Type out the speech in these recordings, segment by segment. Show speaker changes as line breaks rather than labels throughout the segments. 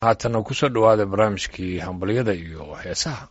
haatana kusoo dhowaada barnaamijkii hambalyada iyo heesaha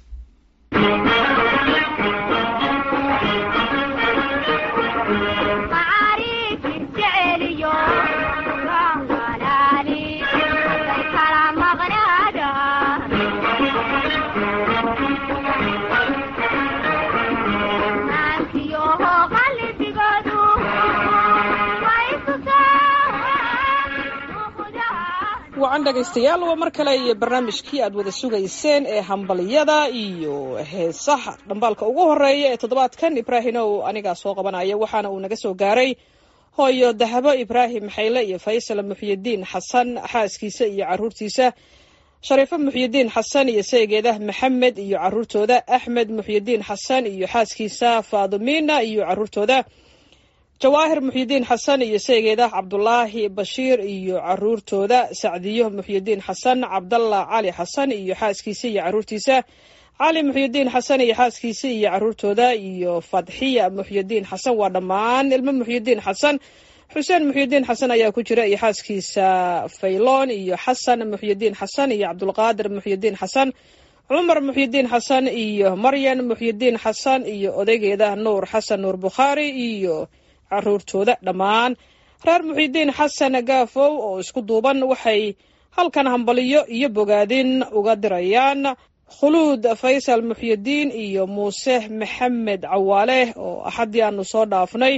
wacan dhegaystayaal waa mar kale iyo barnaamijkii aad wada sugayseen ee hambalyada iyo heesaha dhambaalka ugu horeeya ee toddobaadkan ibraahimow anigaa soo qabanaya waxaana uu naga soo gaaray hooyo dahabo ibraahim xayle iyo faysal muxyidiin xasan xaaskiisa iyo caruurtiisa shariifo muxyidiin xasan iyo saygeeda maxamed iyo caruurtooda axmed muxyidiin xasan iyo xaaskiisa faadumina iyo caruurtooda jawaahir muxyidiin xasan iyo saygeeda cabdulaahi bashiir iyo caruurtooda sacdiyo muxyidiin xasan cabdalla cali xasan iyo xaaskiisa iyo caruurtiisa cali muxyidiin xasan iyo xaaskiisa iyo caruurtooda iyo fadxiya muxyidiin xasan waa dhammaan ilmo muxyidiin xasan xuseen muxyidiin xasan ayaa ku jira iyo xaaskiisa fayloon iyo xasan muxyidiin xasan iyo cabdulqaadir muxyidiin xasan cumar muxyidiin xasan iyo maryan muxyidiin xasan iyo odaygeeda nuur xasan nuur bukhaari iyo caruurtooda dhammaan reer muxidiin xasan gaafow oo isku duuban waxay halkan hambaliyo iyo bogaadin uga dirayaan khuluud faysal muxyidiin iyo muuse maxamed cawaale oo axaddii aanu soo dhaafnay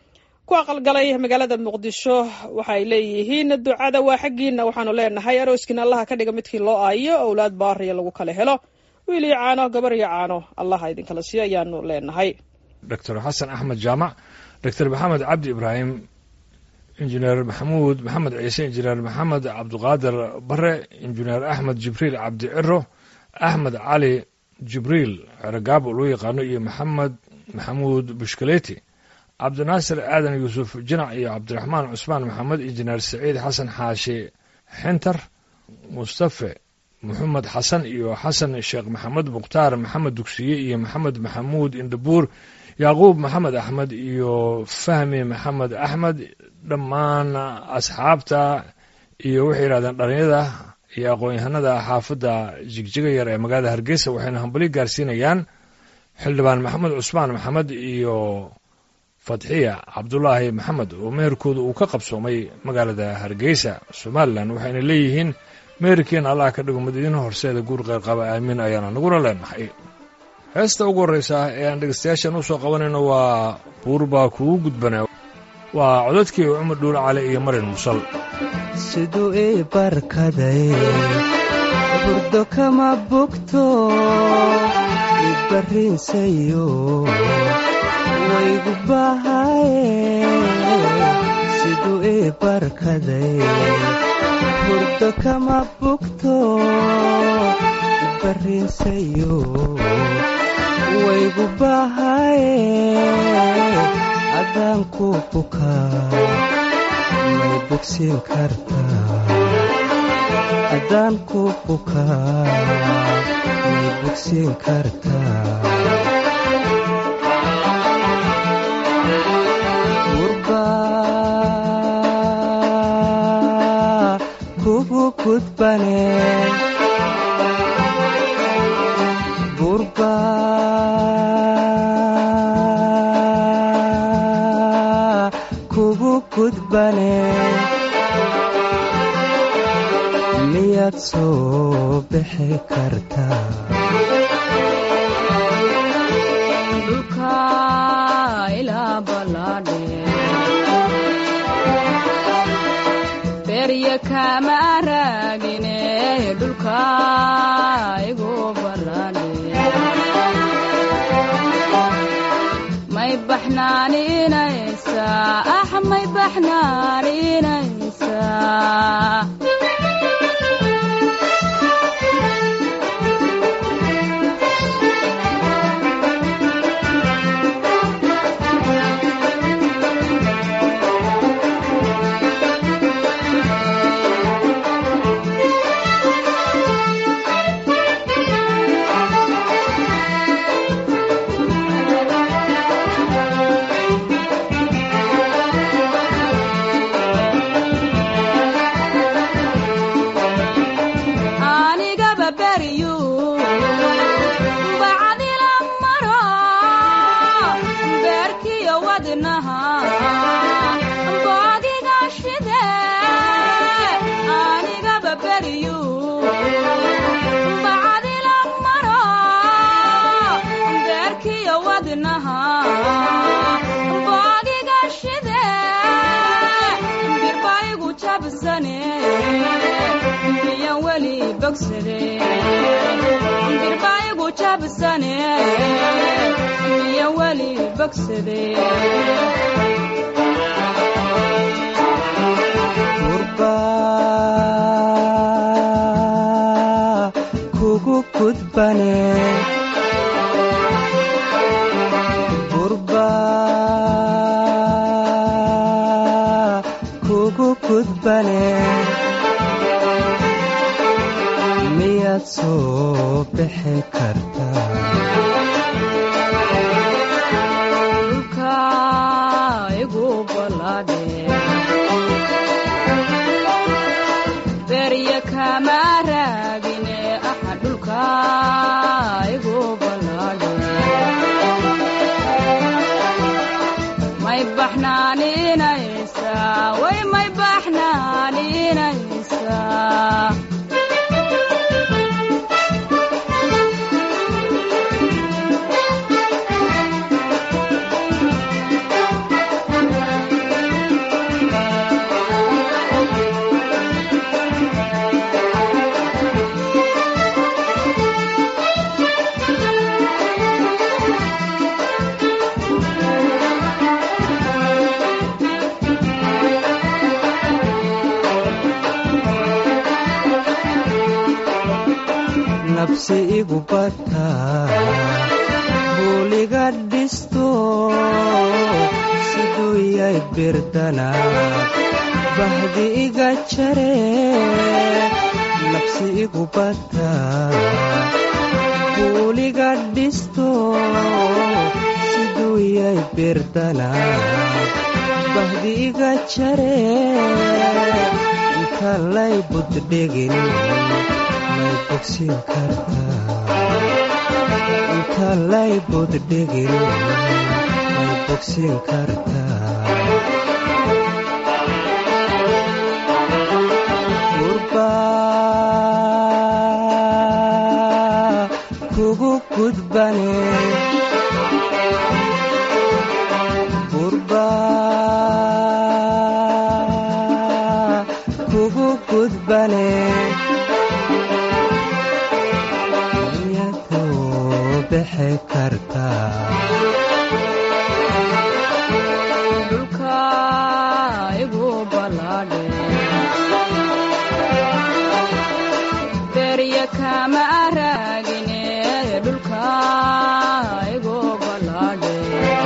ku aqalgalay magaalada muqdisho waxay leeyihiin ducada waa xaggiina waxaanu leenahay arooskiina allaha ka dhiga midkii loo aayo owlaad baariya lagu kala helo wiil iyo caano gabar iyo caano allaha idinkala siiyo ayaanu leenahay
doctor xasan axmed jaamac doctor maxamed cabdi ibraahim injineer maxamuud maxamed ciise injineer maxamed cabdiqaadir bare injineer axmed jibriil cabdi ciro axmed cali jibriil ceragaabo loo yaqaano iyo maxamed maxamuud bushkaleti cabdinaasir aadan yuusuf jinac iyo cabdiraxmaan cusmaan maxamed injineer saciid xasan xaashi xintar mustafe moxamed xasan iyo xasan sheekh maxamed mukhtaar maxamed dugsiye iyo maxamed maxamuud indhabuur yacquub maxamed axmed iyo fahmi maxamed axmed dhammaan asxaabta iyo waxay yidhahdeen dhalinyada iyo aqoon-yahanada xaafadda jigjiga yar ee magaalada hargeysa waxayna hambali gaarsiinayaan xildhibaan maxamed cusmaan maxamed iyo fadxiya cabdulaahi maxamed oo meherkooda uu ka qabsoomay magaalada hargeysa somalilan waxayna leeyihiin meherkiina allah ka dhigo mid idin horseeda guur qeyrqaba aamiin ayaana naguna leenahay heesta ugu horreysa ee aan dhegeystayaashan u soo qabanayno waa buur baa kugu gudbanaa waa codadkii cumar dhuul cali iyo marin musal
siduu ii barkaday burdo kama bogto ibarriinsayo waygu bahaye siduu ii barkaday burdo kama bogto ibarriinsayo waygu bahaye adaan ku bukaa may bogsiin kartaa adaan ku bukaa may bogsiin kartaa gurbaa kugu gudbane miyaad soo bixi kartaa
dhulka ilaa ballaadhe berya kama raagine dhulka igu ballaadhe may baxnaaninaysaa ah may baxnaaninaysaa beriyu bacadila maro beerkiyo wadnaha boogiga shide birbaigu jabsane miyan weli bogsade birbaigu jabsane miyan weli bogsade
gurba kugu gudbane gurba kugu gudbane miyaad soo bixi kartaa
dhulka igu balaadhe berya kama raagine aha dhulka igu balaadhe may baxnaaninaysaa way may baxnaaninaysaa
nabsi igu bata buuliga dhisto siduu yay birdana bahdi iga jare nabsi igu bata buuliga dhisto siduu yay birdana bahdi iga jare inta lay buddhigin may bogsin kartaa inta lay buddhigin may bogsin kartaa gurba kugu gudbane gurba kugu gudbane iyadoo bixi kartaa
dhulka igu balaadhe berya kama raagine dhulka igu balaadhe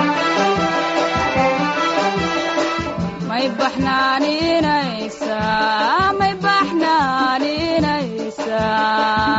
may baxnaaninaysaa may baxnaaninaysaa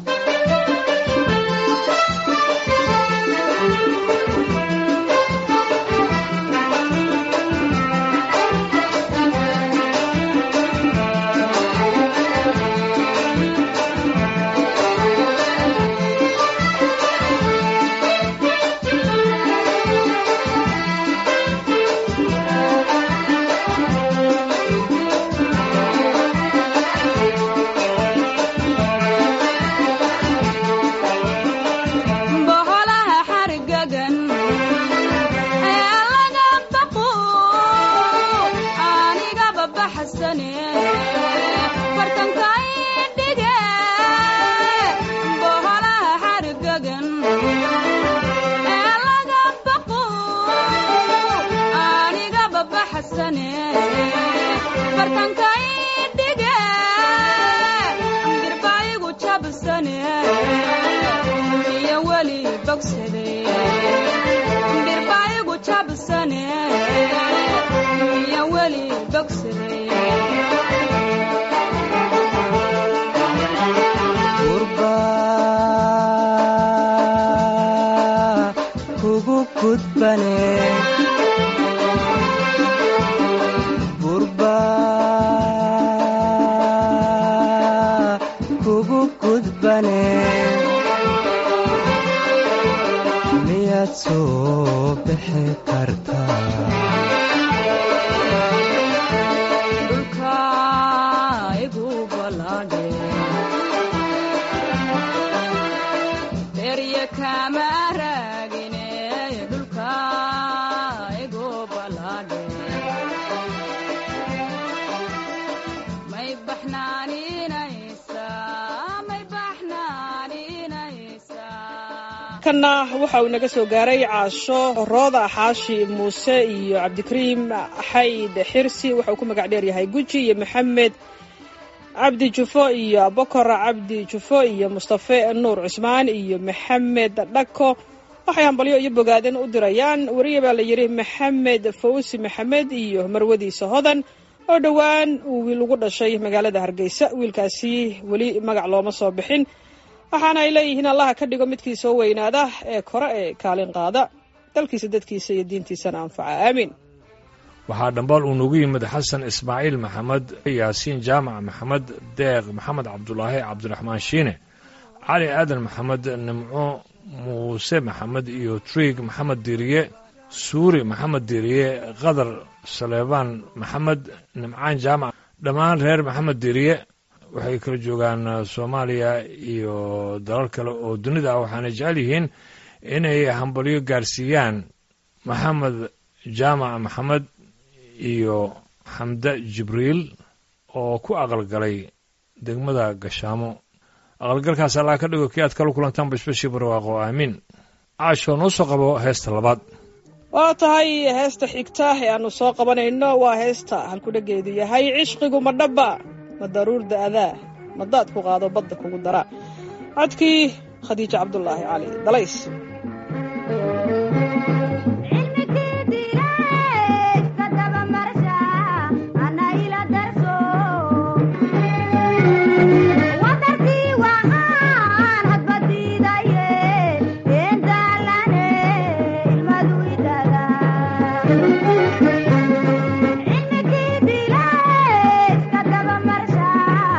boholaha xargagan ee laga baqo anigaba baxsane bartankay dhige boholaha xargagan ee laga baqo anigaba baxsane bartankay dhige birbaigu jabsane iyo weli bogsade birbaigu jabsane iyo weli bogsade
gurba kugu gudbane gurba kugu gudbane miyaad soo bixi kartaa
dhulka igu balaadhe derya kama raagine dhulka igu balaadhe may baxnaaninaysa may baxnaaninaysa
kanna waxa uu naga soo gaaray caasho rooda xaashi muuse iyo cabdikariim xayd xirsi waxa uu ku magac dheer yahay guji iyo maxamed cabdi jufo iyo abokor cabdi jufo iyo mustafe nuur cusmaan iyo maxamed dhako waxay hambalyo iyo bogaadin u dirayaan weriye baa la yidhi maxamed fawsi maxamed iyo marwadiisa hodan oo dhowaan uu wiil ugu dhashay magaalada hargeysa wiilkaasi weli magac looma soo bixin waxaana ay leeyihiin allaha ka dhigo midkii soo weynaada ee kore ee kaalin qaada dalkiisa dadkiisa iyo diintiisana anfaca aamiin
waxaa dhambaal uu noogu yimid xasan ismaaciil maxamed yaasiin jaamac maxamed deeq maxamed cabdulaahi cabdiraxmaan shiine cali aadan maxamed nimco muuse maxamed iyo triig maxamed diiriye suuri maxamed diiriye qadar saleebaan maxamed nimcaan jaamac dhammaan reer maxamed diiriye waxay kala joogaan soomaaliya iyo dalal kale oo dunida ah waxaana jecel yihiin inay hambalyo gaarsiiyaan maxamed jaamac maxamed iyo xamde jibriil oo ku aqalgalay degmada gashaamo aqalgalkaas allaa ka dhigo kii aad kala kulantaan bashbashii barwaaqo aamiin caasho noo soo qabo heesta labaad
waa tahay heesta xigta ee aanu soo qabanayno waa heesta halkudhageedu yahay cishqigu ma dhabba ma daruur da'daa ma daad ku qaado badda kugu dara codkii khadiijo cabdulaahi cali dalays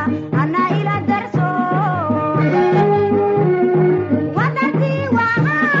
Wadarti waa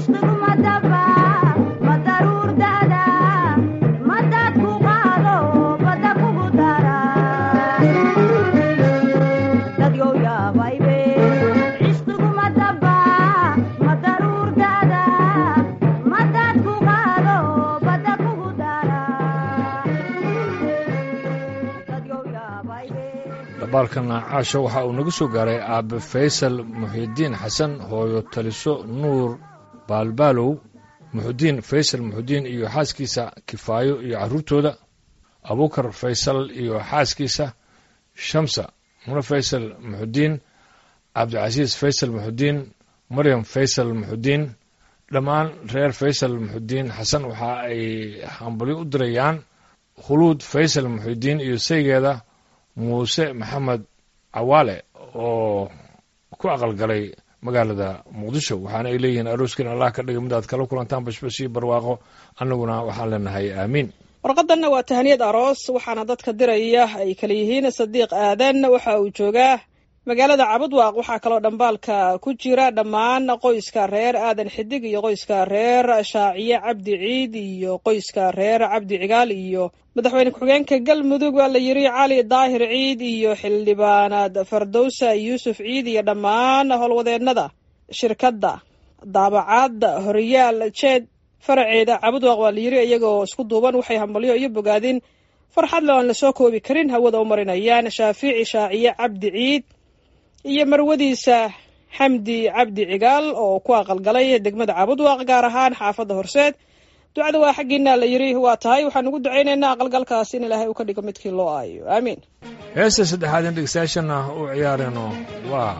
dabaalkan caasho waxa uu nagu soo gaaray aabe faysal muxidiin xasan hooyo taliso nuur baalbaalow muxudiin faysal muxudiin iyo xaaskiisa kifaayo iyo carruurtooda abuukar faysal iyo xaaskiisa shamsa mune faysal muxudiin cabdicasiis faysal muxudiin maryam faysal muxudiin dhammaan reer faysal muxudiin xasan waxa ay hambalyo u dirayaan khuluud faysal muxudiin iyo saygeeda muuse maxamed cawaale oo ku aqalgalay magaalada muqdisho waxaana ay leeyihiin arooskin allah ka dhigay mid aad kala kulantaan bashbash iyo barwaaqo annaguna waxaan leenahay aamiin
warqadanna waa tahaniyad aroos waxaana dadka diraya ay kala yihiin sadiiq aadan waxa uu joogaa magaalada cabudwaaq waxaa kaloo dhambaalka ku jira dhammaan qoyska reer aadan xidig iyo qoyska reer shaaciye cabdi ciid iyo qoyska reer cabdi cigaal iyo madaxweyne ku-xigeenka galmudug waa la yiri cali daahir ciid iyo xildhibaanaad fardowsa yuusuf ciid iyo dhammaan howlwadeennada shirkadda daabacaadda horiyaal jeed faraceeda cabudwaaq waa la yiri iyagoo isku duuban waxay hambalyo iyo bogaadin farxad le aan lasoo koobi karin hawada u marinayaan shaafici shaaciye cabdi ciid iyo marwadiisa xamdi cabdi cigaal oo ku aqalgalay degmada cabudwaaq gaar ahaan xaafadda horseed ducada waa xaggiina la yiri waa tahay waxaan ugu ducaynaynaa aqalgalkaas in ilaahay uu ka dhigo midkii loo aayo aamiin
heesta saddexaad in dhegeystayaashana u ciyaarayno waa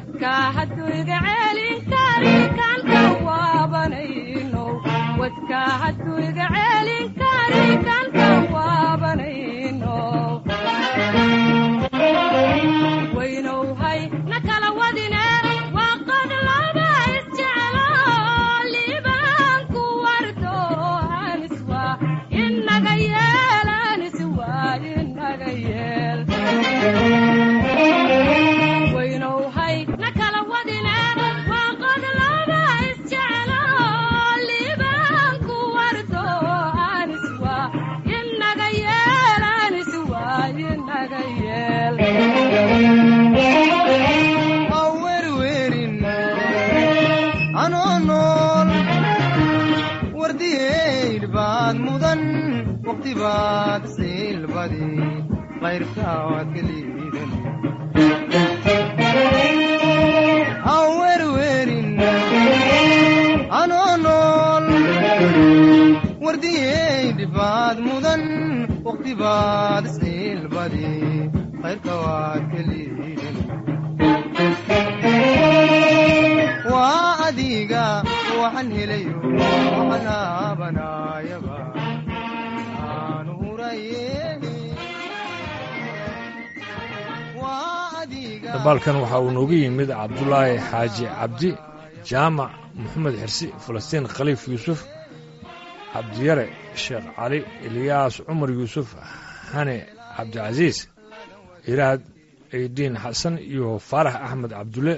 wadka hadduu iga celin kari kanka waabanayno wadka hadduu iga celin kari kanka waabanayno waynowhay na kala wadine waa qod laba isjeclo liibaanku wardo aniswa inaga yeel aniswa inaga yeel waynowhay na kala wadine waa qod laba isjeclo liibaanku wardo aniswa inaga yeel aniswa inaga yeel
awerwerin anoo nool wardiyeydh baad mudan waqti baad siilbadi qayrkaad ka liidan awerwerin anoo nool wardiyeydh baad mudan waqti baad siilbadi qayrka waad ka liidan waa adiga waxaan helayo waxaan aabanayaba aan huraye waa adiga
dabaalkan waxa uu noogu yimid cabdulaahi xaaji cabdi jaamac moxamed xirsi falastiin khaliif yuusuf cabdiyare sheekh cali ilyaas cumar yuusuf xane cabdicasiis iraad eydiin xasan iyo faarax axmed cabdulle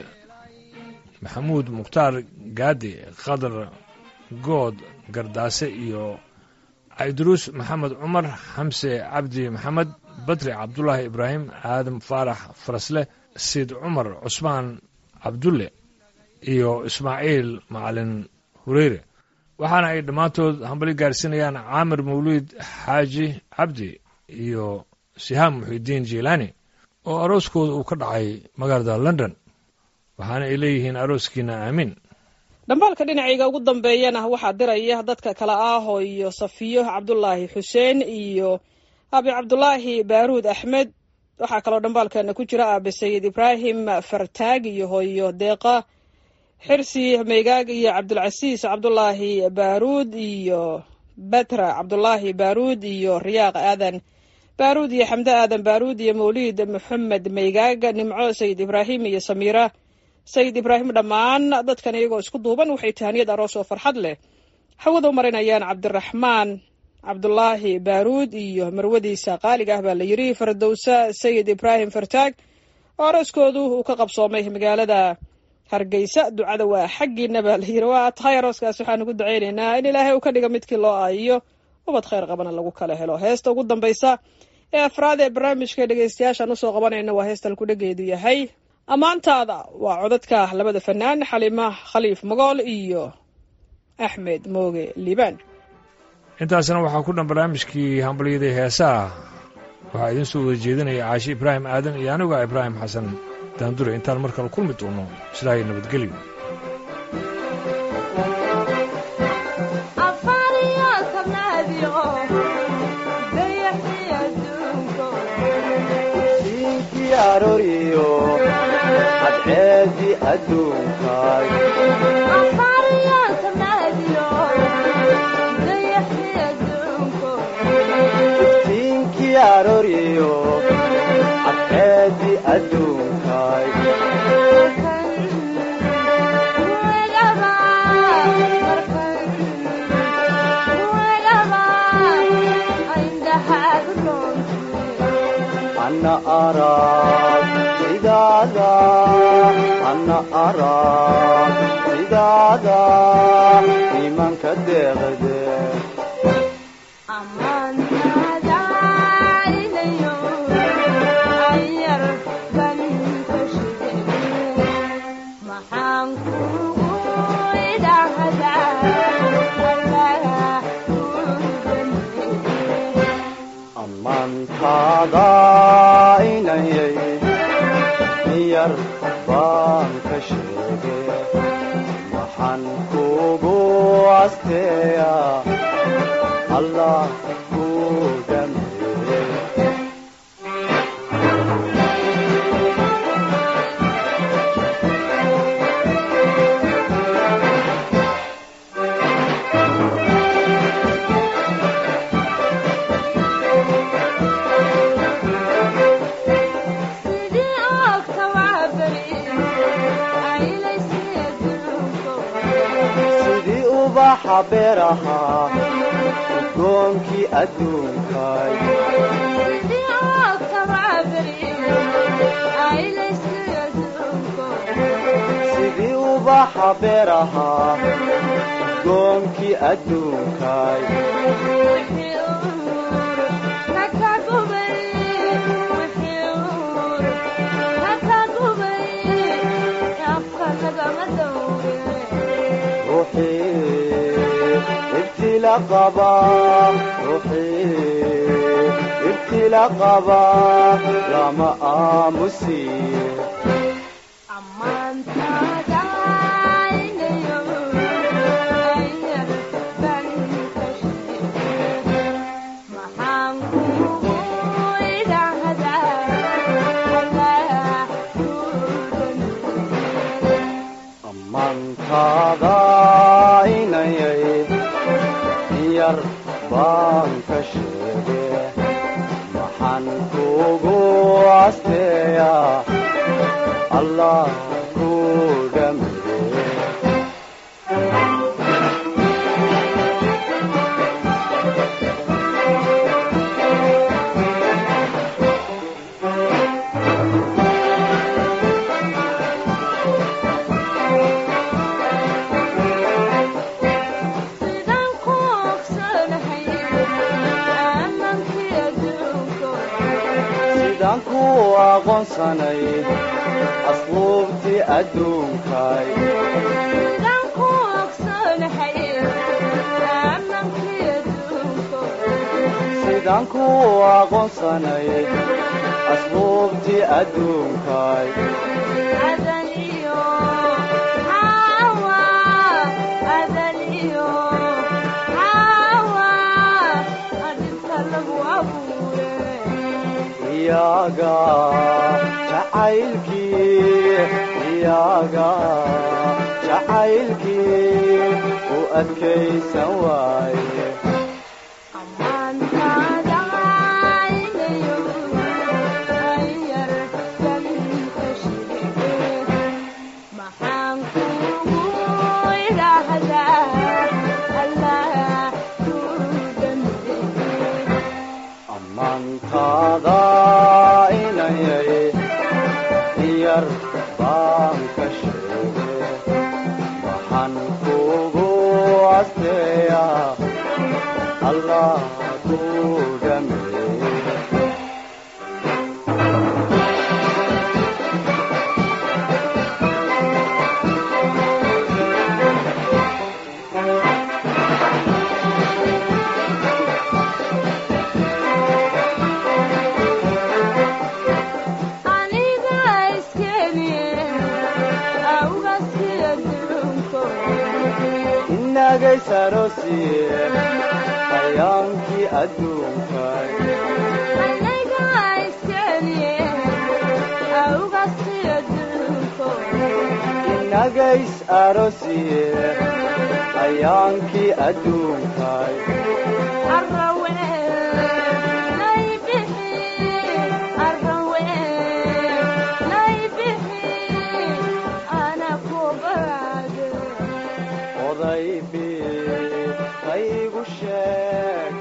maxamuud mukhtaar gaadi khadar good gardaase iyo cayduruus maxamed cumar xamse cabdi maxamed badri cabdulaahi ibraahim aadam faarax farasle siid cumar cusmaan cabdulle iyo ismaaciil macalin hureyre waxaana ay dhammaantood hambali gaarsiinayaan caamir mawliid xaaji cabdi iyo sihaam muxidiin jiilaani oo arooskooda uu ka dhacay magaalada london waxaana ay leeyihiin arooskiina aamiin
dhambaalka dhinacayga ugu dambeeyana waxaa diraya dadka kale ah oo iyo safiyo cabdulaahi xuseen iyo abi cabdulaahi baaruud axmed waxaa kaloo dhambaalkeena ku jira aabe sayid ibraahim fartaag iyo hooyo deeqa xirsi meygaag iyo cabdulcasiis cabdulaahi baaruud iyo batra cabdulaahi baaruud iyo riyaaq aadan baaruud iyo xamde aadan baaruud iyo mawliid maxamed meygaag nimco sayid ibraahim iyo samiira sayid ibraahim dhammaan dadkan iyagoo isku duuban waxay tahaniyad aroos oo farxad leh hawada u marinayaan cabdiraxmaan cabdulaahi baaruud iyo marwadiisa qaaliga ah baa la yidhi fardowsa sayid ibraahim fartaag oo arooskoodu uu ka qabsoomay magaalada hargeysa ducada waa xaggiina baa la yidhi waa tahay arooskaas waxaan ugu ducaynaynaa in ilaahay uu ka dhiga midkii loo aayiyo ubad khayr qabana lagu kala helo heesta ugu dambaysa ee afraad ee barnaamijka dhegeystayaashaan usoo qabanayna waa heestan kudhageedu yahay ammaantaada waa codadka labada fanaan xalima khaliif magool iyo axmed mooge liibaan
intaasna waxaa ku dhan barnaamijkii hambalyadii heesaha waxaa idiin soo wada jeedinaya caashi ibraahim aadan iyo aniga ibraahim xasan daandure intaan mar kale kulmi doono sidaa iyo nabadgelyo
diinkii arooriyo cadceedii adduunkaay diinkii arooriyo cadceedii adduunkaay ana arag sidaada ana arag sidaada imanka deeqde ammaantaada inayay yar baan ka sheege waxaan kugu asteeya allah ku dhameeye ubaxa beeraha udgoonkii adduunkay sidii ubaxa beeraha udgoonkii adduunkay ruuxii ibtila qaba ruuxii ibtila qaba lama aamusiye ammaantaada inayay yar baan ka sheege maxaan kugu asteeya allah ku dhammeeye sidaan ku aqoonsanay asluubtii adduunkay sidaan ku aqoonsanay asluubtii adduunkay iyaga jacaylkii iyaga jacaylkii u adkaysan waaye ammaantaada inayay yar baan ka sheege waxaan kugu asteeya allah ku dhameeye inagay saroosiye hayaankii adduunkay inagays aroosiye hayaankii adduunkay odaybi qaygu sheeg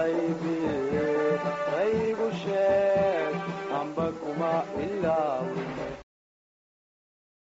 odaybi qaygu sheeg amba kuma ilaawi